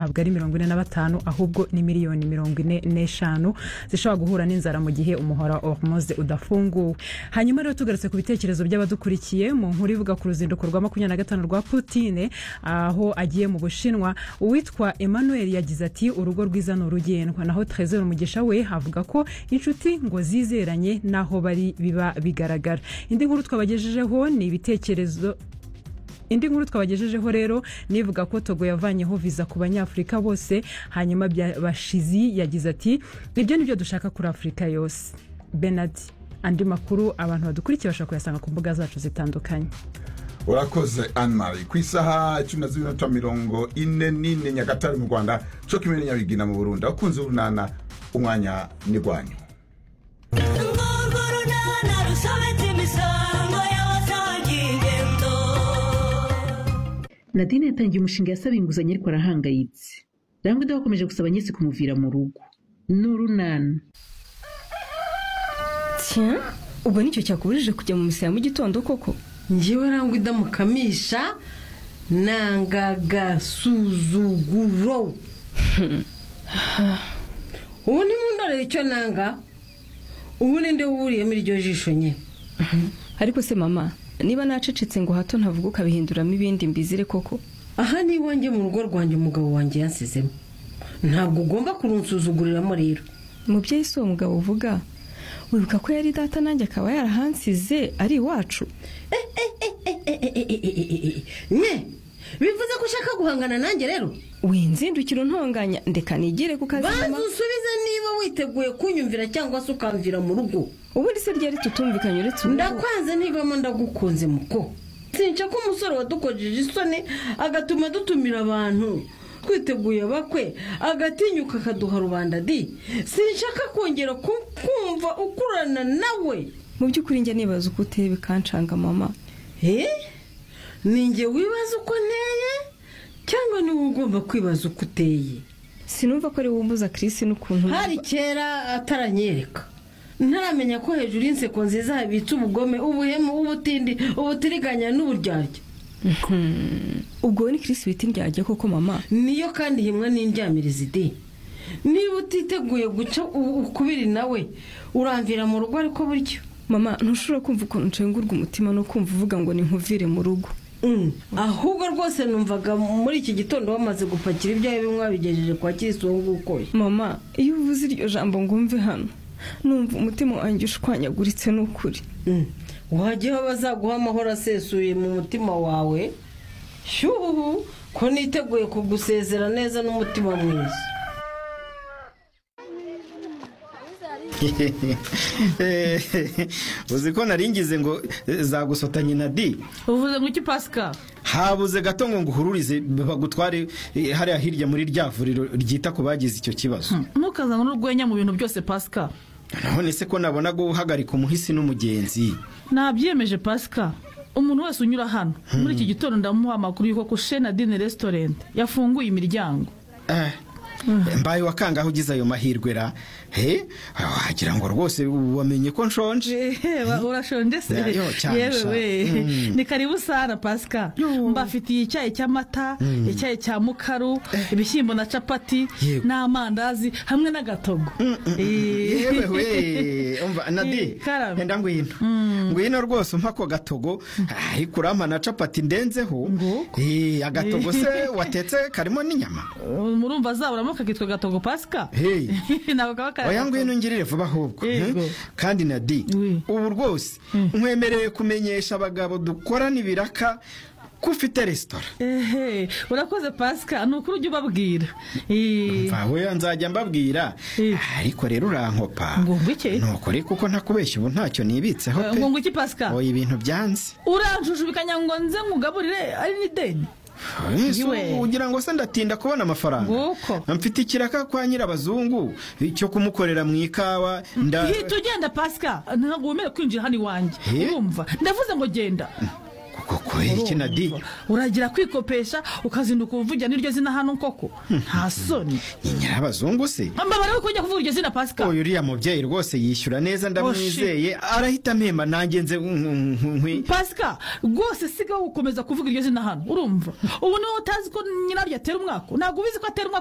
ntabwo ari mirongo ine na batanu ahubwo ni miliyoni mirongo ine n'eshanu zishobora guhura n'inzara mu gihe umuhora wa hormoze udafunguwe hanyuma rero tugarutse ku bitekerezo by'abadukurikiye mu nkuru ivuga ku ruzinduko rwa makumyabiri na gatanu rwa putine aho agiye mu bushinwa uwitwa emmanuel yagize ati urugo rwiza ni urugendwa naho trezor umugisha we avuga ko inshuti ngo zizeranye n'aho bari biba bigaragara indi nkuru twabagejejeho ni ibitekerezo indi nkuru twabagejejeho rero nivuga ko togo yavanyeho viza ku banyafurika bose hanyuma bashizi yagize ati ibyo ni byo dushaka kuri afurika yose benard andi makuru abantu badukurikiye bashobora kuyasanga ku mbuga zacu zitandukanye urakoze anmari ku isaha cumi na zibiri na mirongo ine n'ine nyagatare mu rwanda cokimwe nyabigina mu burundi abakunzi b'urunana umwanya ni rwanyu urwo runana rusobetse imisango y'abatagigendo nadine yatangiye umushinga yasaba inguzanyo ariko arahangayitse rambwida wakomeje gusaba nyese kumuvira mu rugo ni urunana tiya ubwo nicyo cyakubujije kujya mu misaya mu gitondo koko ngewe nangwa idamukamisha nangagasuzuguro ubu nimundorere icyo nanga ubu ninde wuriyemo iryo jisho nyine ariko se mama niba nacecetse ngo hato ntavuga ukabihinduramo ibindi mbizire koko aha ni iwanjye mu rugo rwanjye umugabo wanjye yansizemo ntabwo ugomba kurunsuzuguriramo rero mubyeyi si uwo mugabo uvuga wibuka ko yari data nanjye akaba yarahansize ari iwacu nye bivuze ko ushaka guhangana nanjye rero winzindukira untonganya ndeka nigire ku kazi mama. banza usubize niba witeguye kunyumvira cyangwa se ukamvira mu rugo ubundi se ryari tutumvikanye uretse ubu ndakwanze ntivamo ndagukunze muko sinca ko umusore wadukojeje isoni agatuma dutumira abantu twiteguye bakwe agatinyuka akaduha rubanda di sinshaka kongera ku- kumva ukurana nawe mu by'ukuri njya nibaza uko uteye bikancanga mama Eh? ni njye wibaza uko nteye cyangwa ni wowe ugomba kwibaza uko uteye sinumva ko ari wowe umbuza kirisi n'ukuntu numva- hari kera ataranyereka ntaramenya ko hejuru y'inseko nziza habitse ubugome ubuhemu ubutindi ubutiriganya n'uburyarya ubwo we ni kirisi bita indyarya koko mama niyo kandi himwe n'indyamirizi di niba utiteguye guca u- ukubiri nawe uramvira mu rugo ariko buryo mama ntushobora kumva ukuntu nshengurwa umutima no kumva uvuga ngo ni nkuvire mu rugo Mm. ahubwo rwose numvaga muri iki gitondo wamaze gupakira ibyawe bimwe wabigejeje kwa kirisi uwo nguwo ukoye mama iyo uvuze iryo jambo ngo umve hano numva umutima wanjye ushwanyaguritse n'ukuri Mm. wajyaho bazaguha amahoro asesuye mu mutima wawe shyuhu ko niteguye kugusezera neza n'umutima mwiza uzi ko naringize ngo eh, zagusotanye na di uvuze ngo iki pasika habuze gato ngo nguhururize bagutware eh, hariya hirya muri rya vuriro ryita ku bagize icyo kibazo ntukazane n'urwenya mu bintu byose pasika none se ko nabona guhagarika umuhisi n'umugenzi nabyiyemeje pasika umuntu wese unyura hano muri iki gitondo ndamuha amakuru y'uko ko shenadine resitorenti yafunguye imiryango Eh, mbaye wakangaho ugize ayo mahirwe ra he Ah, wagira ngo rwose wamenye ko nshonje urashonje se Yeah, yo, cyane yewe sha. we Mm. ni karibu sana pasika mbafitiye icyayi cy'amata icyayi cya mukaru ibishyimbo na capati Yego. n'amandazi hamwe n'agatogo Eh. yewe we umva Eh, nadi karame. enda ngwino ngwino rwose umpa ako gatogo ariko urampa na capati ndenzeho Nguko. Eh, agatogo se watetse karimo n'inyama murumva zaburamo kakitwa gatogo pasika Hey. ntabwo kaba kari oya agatogo. ngwino ngirire vuba ahubwo Yego. Hmm? kandi na di Oui. ubu rwose nkwemereye kumenyesha abagabo dukorana ibiraka ko ufite resitora ehe urakoze pasika ni ukuri ujya ubabwira Eh, mvawe nzajya mbabwira Eh. ariko rero urankopa Ngo ngo iki? nuko reko ko ntakubeshya ubu ntacyo nibitseho pe ngo iki pasika oya ibintu byanze uranjujubikanya ngo nze ngugaburire ari n'ideni Ese Iwe. ugira ngo se ndatinda kubona amafaranga Nguko. mfite ikiraka kwa nyirabazungu cyo kumukorera mu ikawa nda hita ugenda pasika ntabwo wemerewe kwinjira hano iwanjye Eh? urumva ndavuze ngo genda kuko koko iki na di uragira kwikopesha ukazinduka uvugira n'iryo zina hano koko nta soni ni nyirabazungu se mbabara ko kujya kuvuga iryo zina pasika uyu uriya mubyeyi rwose yishyura neza ndamwizeye arahita amema nanjye nze nkwi pasika rwose sigaho gukomeza kuvuga iryo zina hano urumva ubu niba utazi ko nyiraryo atera umwaka ntabwo ubizi ko atera umwaka